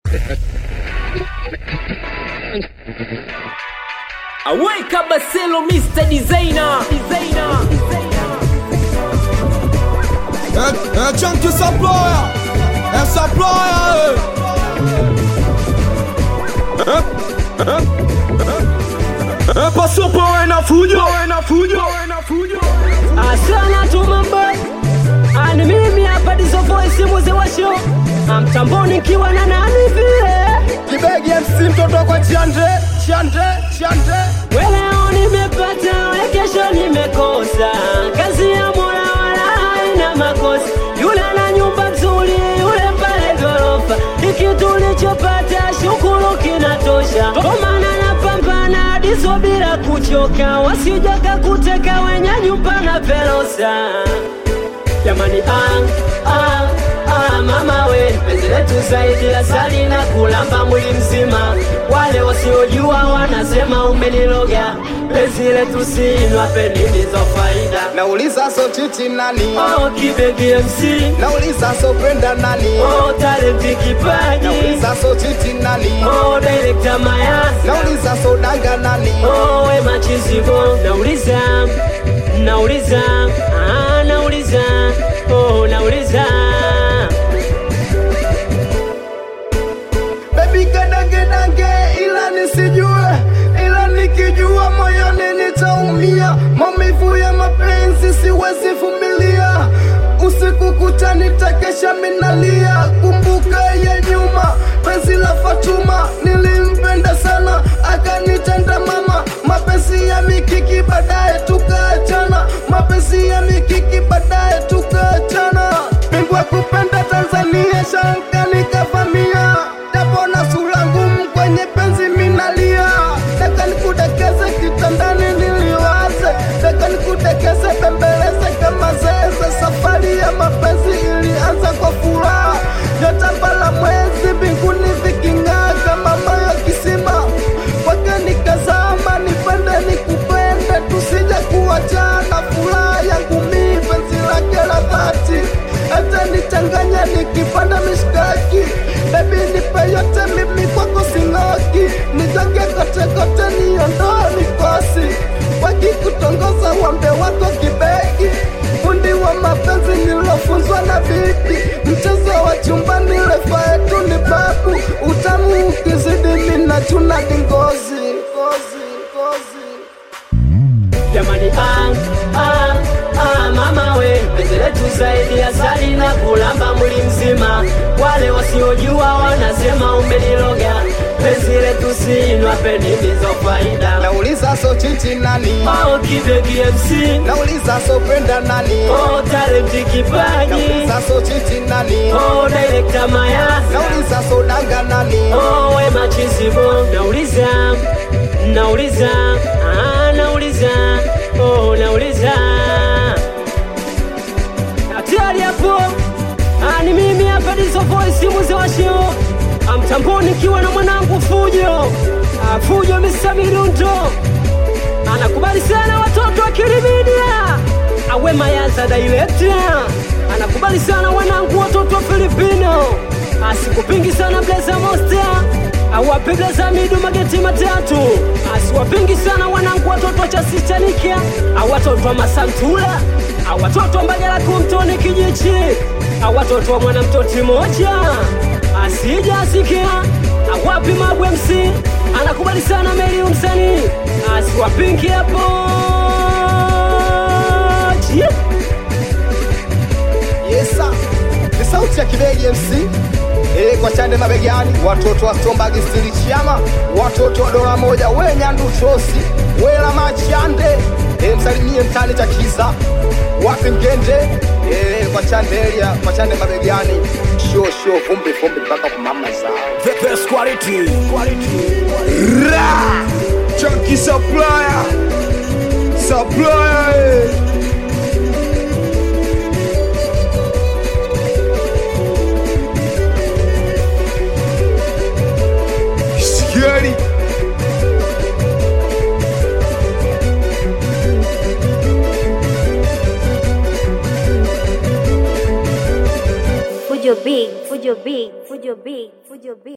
Aweka Baselo Mr. Designer. Designer. Un, un chunk qui s'emploie, elle s'emploie. Un passo power na fujo, na fujo, na fujo. Asana tu mambo. Ani mimi hapa Dizo Voice mzee wa show. Amtamboni nikiwa na nani vile. Kibegi MC mtoto kwa Chiande, Chiande, Chiande. Leo nimepata, we kesho nimekosa. Kazi ya Mola wala haina makosa. Yule na nyumba nzuri, yule pale ghorofa. Hiki tulichopata shukuru kinatosha. Kwa maana napambana Dizo bila kuchoka, wasijaka kuteka wenye nyumba na velosa. Jamani ah, ah, ah, mama we penzi letu zaidi ya sali na kulamba mwili mzima. Wale wasiojua wanasema umeniloga. Penzi letu sinwa penini za faida. Nauliza so titi nani? Oh, kibegi MC Nauliza so kwenda nani? oh, talenti kipaji Nauliza so titi nani? oh, director Mayasa Nauliza so danga nani? oh, we machizibo nauliza nauliza ah, nauliza oh, nauliza Baby kadange dange ila nisijue ila nikijua moyoni nitaumia maumivu ya mapenzi siwezi vumilia usiku kucha nitakesha minalia kumbuka ya nyuma penzi la Fatuma nilimpenda sana akanitenda mama mapenzi ya mikiki baadaye tukaachana mapenzi ya mikiki baadaye tukaachana mbingwa kupenda Tanzania shanka nikavamia japo na sura ngumu kwenye penzi minalia taka nikudekeze kitandani niliwaze taka nikudekeze pembeleze kama zeze safari ya mapenzi ilianza kwa furaha nyota la mwezi mbinguni viking'aa kama moyo kisima kwake nikazama nipende nikupende tusije kuachana furaha yangu mi penzi lake la dhati hata nichanganya nikipanda mishkaki bebi nipe yote mimi kwako sing'oki nijenge kote kote niondoa mikosi wakikutongoza wambe wako kibegi fundi wa mapenzi nilofunzwa na bibi mchezo wa chumbani refa yetu ni babu utamu ukizidi mina chuna dingozi ngozi, ngozi. Jamani ah, ah, ah, mama we penzi letu zaidi ya sali na kulamba mwili mzima. Wale wasiojua wanasema umeniloga. Penzi letu sinwa penini za faida. nauliza so chichi nani Oh, kibegi MC nauliza so kwenda nani oh, talenti kipaji nauliza so chichi nani oh, director Mayasa nauliza so danga nani oh, we machizibo nauliza nauliza ah, nauliza oh, nauliza hatari hapo ah, ni mimi hapa Dizo Voice mzee wa show amtamboni nikiwa na mwanangu Fujo ah, Fujo Mr. Mirundo anakubali sana watoto wa Kilimedia awe Mayaza director anakubali sana wanangu watoto wa Filipino asikupingi sana Blaza Monster awape Blaza Midu mageti matatu asiwapingi sana wanangu watoto wa Chasichanika awatoto wa Masantula awatoto wa Mbagala kumtoni kijichi awatoto wa mwanamtoti moja asija asikia awapi Magu MC anakubali sana Meli msanii asiwapingi hapo yeah. yesa ni sauti ya kibegi mc e, kwa chande mabegani watoto wa stombagi stili chiama watoto wa dola moja we nyandu trosi wela machande e, msalimie mtani cha kisa wapi mgende e, kwa chandelia kwa chande mabegani sho sho vumbi vumbi mpaka kumama zao The best quality. quality. Ra! Chunky supplier. Supplier. eh. Scary. Fujo big, fujo big, fujo big, fujo big.